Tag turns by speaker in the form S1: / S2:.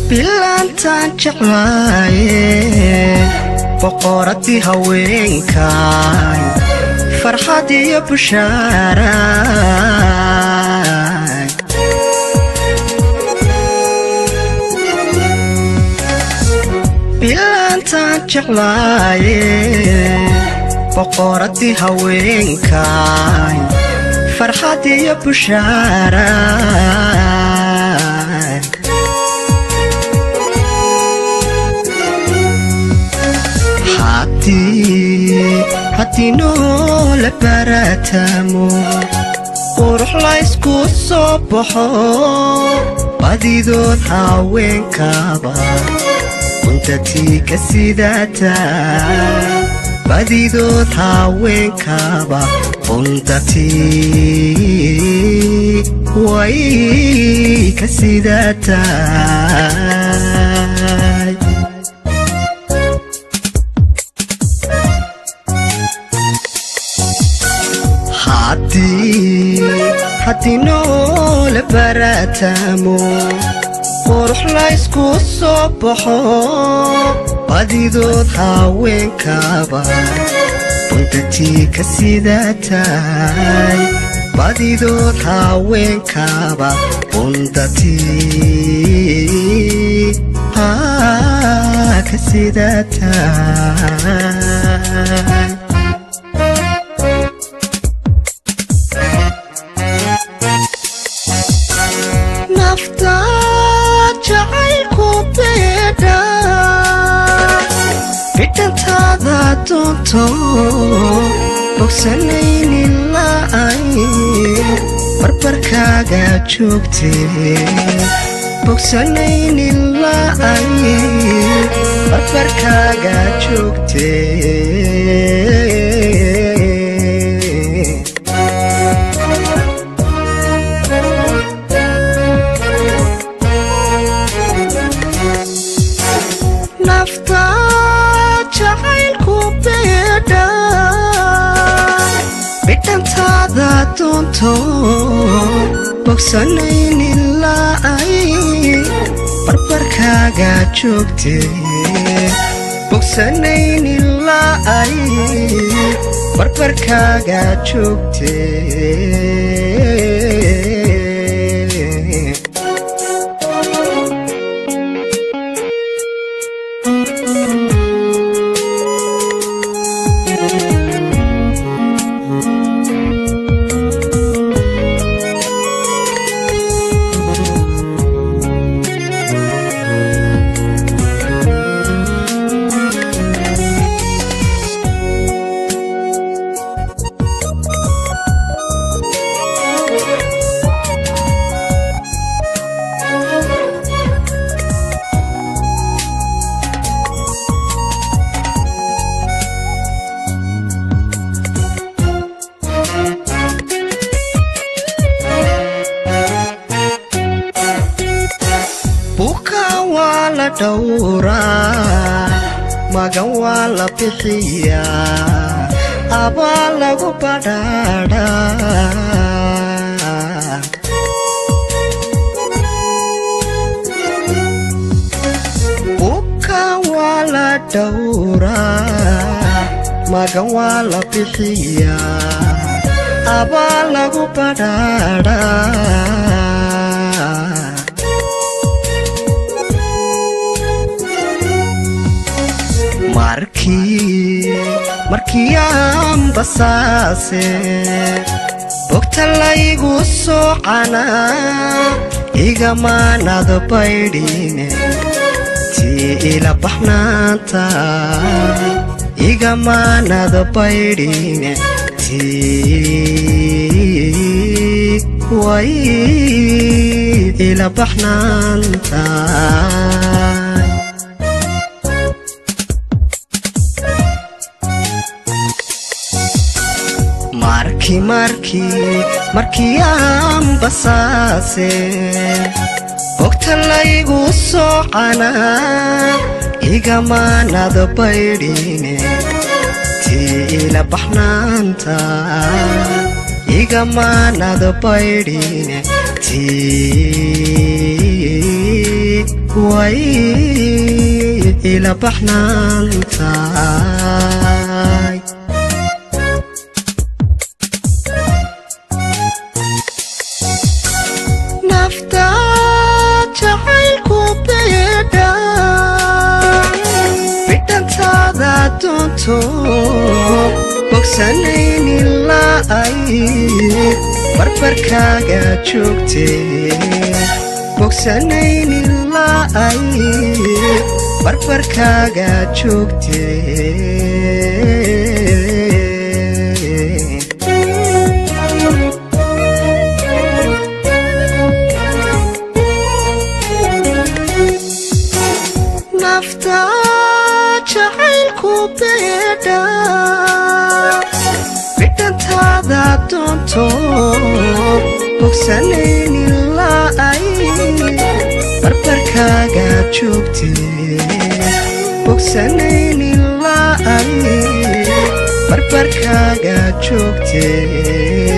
S1: bilaantaan jeclaaye boqoradii haweenkaay farxad iyo bushaaraay bilaantaan jeclaaye boqoradii haweenkaay farxad iyo bushaaraay haddii noola baratamo qurux laysku soo baxo badidood haweenkaaba untatii ka sidataa badidood haweenkaaba untatii way ka sidataa haddii noola baratamo qurux laysku soo baxo badidood haweenkaaba untatii ka sidaataay badidood haweenkaaba untatii ka sidaataay bidhantaada doonto bogsanaynin la'ay barbarkaaga joogtee bogsanaynin la'ay barbarkaaga joogtee bidhantaada doonto bogsanaynin la'ay barbarkaaga joogtee bogsanaynin la'ay barbarkaaga joogtee magan waa la bixiyaa abaa lagu badhaadhaa buka waa la dhowraa magan waa la bixiyaa abaa lagu badhaadhaa markii aan basaase bogta laygu soo canaa igamaanad baydhine tii ila baxnaanta igamaanad baydhine tii way ila baxnaanta markii aan basaase bogta laygu soo canaa igamaanad baydhine tii ila baxnaanta igamaanad baydhine tii way ila baxnaantahay nafta jacaylku beedha bidhantaada doonto bogsanayn ilaa ay barbarkaaga joogtee bogsanayn ilaa ay barbarkaaga joogtee nafta jacaylku beedha bidhantaada doonto bogsanayn ilaa ay barbarkaaga joogtee bogsanayn ilaa ay barbarkaaga joogtee